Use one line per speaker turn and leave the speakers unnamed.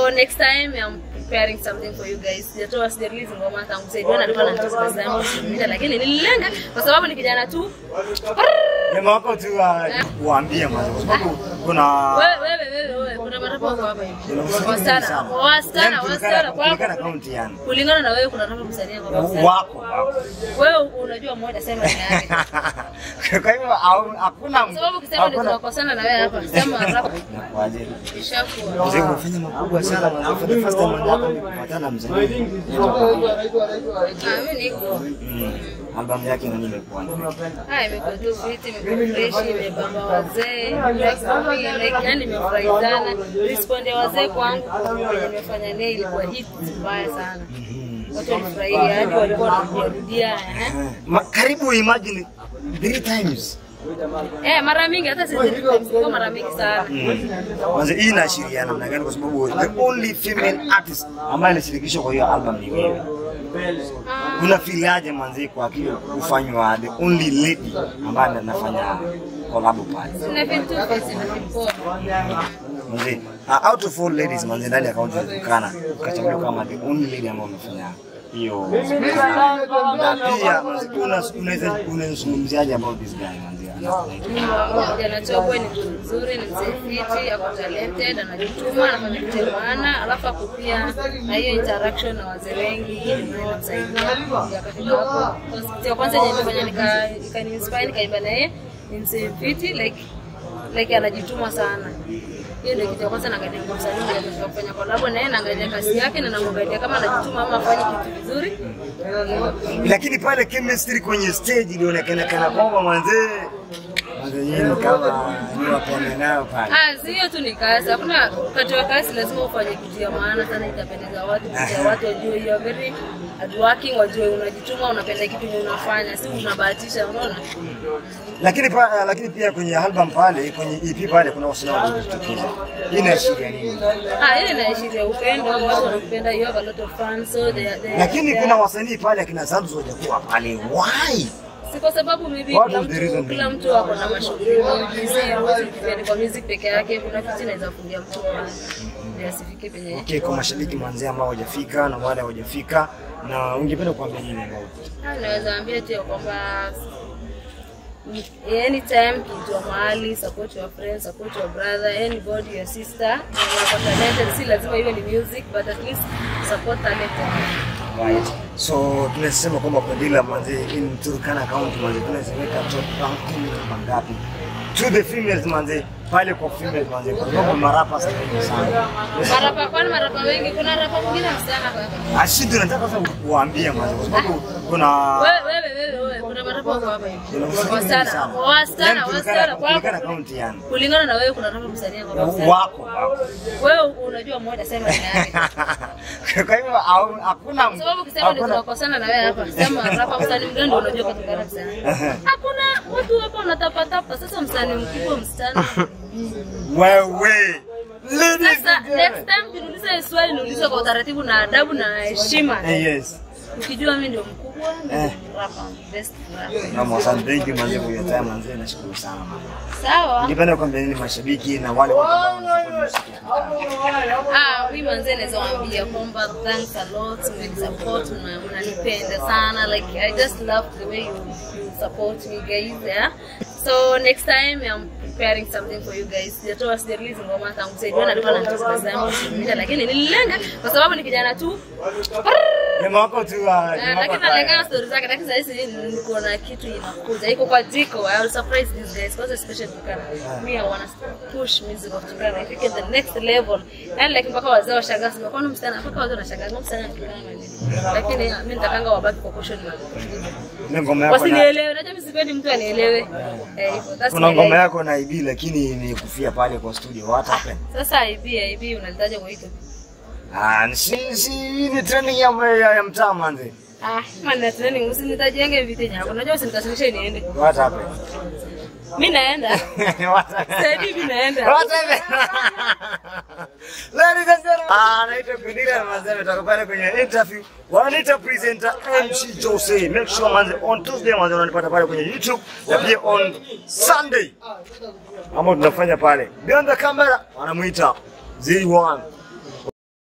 So next time I'm preparing something for you guys. Sijatoa sija release ngoma tangu sasa hivi alikuwa anatoa last time usimuita, lakini nililenga kwa sababu ni kijana tu.
Jamaa wako tu uh, waambie mwanzo kwa sababu kuna
Wewe wewe wewe wewe kuna marapa wako hapa hivi. Wasichana,
sana.
wasichana,
Yaani
wasichana
kulingana- kulingana
kwako.
kaunti yani.
Kulingana na wewe kuna rapa msanii kwa wasichana.
Wako wako.
Wewe unajua mmoja sema ni yake.
Kwa hivyo au- hakuna
Kwa sababu ukisema ndio tunakosana na wewe hapa. Sema rapa
Inakuaje?
ishakuwa.
Mzee umefanya makubwa sana mwanzo for the first time mwanzo kupatana na mzee.
Ah, mimi niko.
Mm. Albamu yake nani imekuwa?
Ah, imekuwa tu fiti, imekuwa fresh, imebamba wazee, like, like, yani nimefurahi sana. Respond ya wazee kwangu kwenye nimefanya naye ilikuwa hit mbaya sana. Watu walifurahia, hadi walikuwa wanarudia eh.
Ma- Karibu imagine three times.
Eh, mara mingi hata sisi tulikuwa mara mingi sana.
Kwanza hii inaashiria namna gani? Kwa sababu the only female artist ambaye alishirikishwa kwa hiyo album ni wewe. Unafilaje manzi kwa kile kufanywa the only lady ambaye anafanya collab pale?
Sina vitu fiti na vipoa.
Manzi, uh, out of all ladies manzi ndani ya kaunti ya Turkana ukachaguliwa kama the only lady ambayo umefanya hiyo na pia manzi, una- unaweza unazungumziaje about this guy manzi? Ana-
Kijana Chobwe ni mtu mzuri, ni mzee fiti, ako talented, anajituma, anafanya kitu ya maana, alafu ako pia na hiyo interaction na wazee wengi, inamsaidia akafika hapo. Because Kitu ya kwanza yenye ilifanya nika ikaniinspire nikaimba na yeye ni mzee fiti like like anajituma sana. Hiyo ndio kitu ya kwanza naangalia kwa msanii mwenye anataka kufanya collab na yeye, naangalia kazi yake na namwangalia kama anajituma ama afanye kitu vizuri.
lakini pale chemistry kwenye stage ilionekana kana kwamba manzee manzee nyinyi kama ni wapenda nayo pale.
Ah, si hiyo tu ni kazi. Hakuna wakati wa kazi lazima ufanye kitu ya maana sana, itapendeza watu, kitu ya watu wajue you are very hardworking, wajue unajituma, unapenda kitu yenye unafanya, si unabahatisha, unaona?
Lakini pa, lakini pia kwenye album pale kwenye EP pale kuna wasanii waliojitokeza. Hii inaashiria nini?
Ah, ile inaashiria upendo, watu wanakupenda, you have a lot of fans, so they, they,
Lakini
they
kuna
are-
wasanii pale akina Zamzo hawajakuwa pale. Why?
si kwa sababu maybe
What
kila
is the reason
mtu, kila mtu ako na mashughuli mengi, si huwezi kufanya kwa music peke yake, kuna kitu inaweza kufungia mtu pale, ndio asifike penye
Okay, kwa mashabiki manzee ambao hawajafika na wale hawajafika na ungependa kuambia nini ambao?
Ah, naweza ambia tu ya kwamba anytime kitua mahali support your friends support your brother anybody your sister wako talented si lazima iwe ni music but at least support talented
Right. So tunasema kwamba kwa dila manze in Turkana County manze tunaweka top ranking mangapi? To the females manze pale kwa females manze kwa sababu marapa sasa hivi sana.
marapa kwani marapa wengi kuna rapa mwingine msichana kwa hapa
Ashidi nataka sasa kuambia manze kwa sababu kuna
wewe wewe wewe wewe kuna marapa wako hapa hivi
kuna wasanii wengi
wasichana
sana.
wasichana
Yaani
wasichana
Turkana- Turkana
kwako
County yani.
kulingana na wewe kuna rapa msanii kwa wasichana
Wako wako.
wewe unajua mmoja sema ni yake
Kwa hivyo au- hakuna
Kwa sababu ukisema ndio
hakuna
tunakosana na wewe hapa, sema rapa msanii mgani ndio unajua kutokana msanii. Hakuna watu hapa wanatapatapa. Sasa msanii mkubwa msichana.
wewe. Ladies
Sasa
and gentlemen.
next time ukiniuliza hili swali niulize kwa utaratibu na adabu na heshima.
Eh, Yes.
Ukijua mimi ndio mkubwa, ndio
Eh.
rapa best rapa.
Na mwasante thank you manze for your time manze nashukuru sana manze.
Sawa.
Ningependa kuambia nini mashabiki na wale wote ambao wanasupport muziki wa Turkana?
Ah, mimi manze naweza waambia kwamba thanks a lot, mmenisupport, mna- mnanipenda sana. Like I just love the way you, you support me guys, yeah. So next time I'm preparing something for you guys. Sijatoa sija release ngoma tangu sasa hivi alikuwa anatoa last time usimuita, lakini nililenga kwa sababu ni kijana tu.
Jamaa wako tu uh,
Eh,
jamaa wako
Lakini
pale.
nalenga story zake, lakini sasa hizi niko na kitu inakuja. Iko kwa jiko. I will surprise these guys because especially Tukana. Me I wanna push music of Tukana. If you get the next level. And like mpaka wazee washangaa sema kwa nini msichana mpaka wazee wanashangaa "Mbona msichana Tukana nini? Lakini mimi nitakanga wabaki kwa caution.
Ile ngoma yako na
Wasinielewe. Najua mimi sipendi mtu anielewe. Eh, hivyo. That's
kuna
my
ngoma
life.
yako na IB lakini imekufia pale kwa studio. What happened?
Sasa IB IB unalitaja kwa hiyo.
Ah, si si hii ni trending ya ya, ya mtaa manze.
Ah, man training usinitajienge vitu nyako. Unajua usinikasirishe niende.
What happened?
Mimi naenda.
What happened?
Sasa hivi naenda.
What happened? Ladies and gentlemen, ah, naitwa Kudira manze ametoka pale kwenye interview. Wananiita presenter MC Jose. Make sure manze on Tuesday manze unanipata pale kwenye YouTube na pia on Sunday. Ambao tunafanya pale. Beyond the camera wanamuita Z1.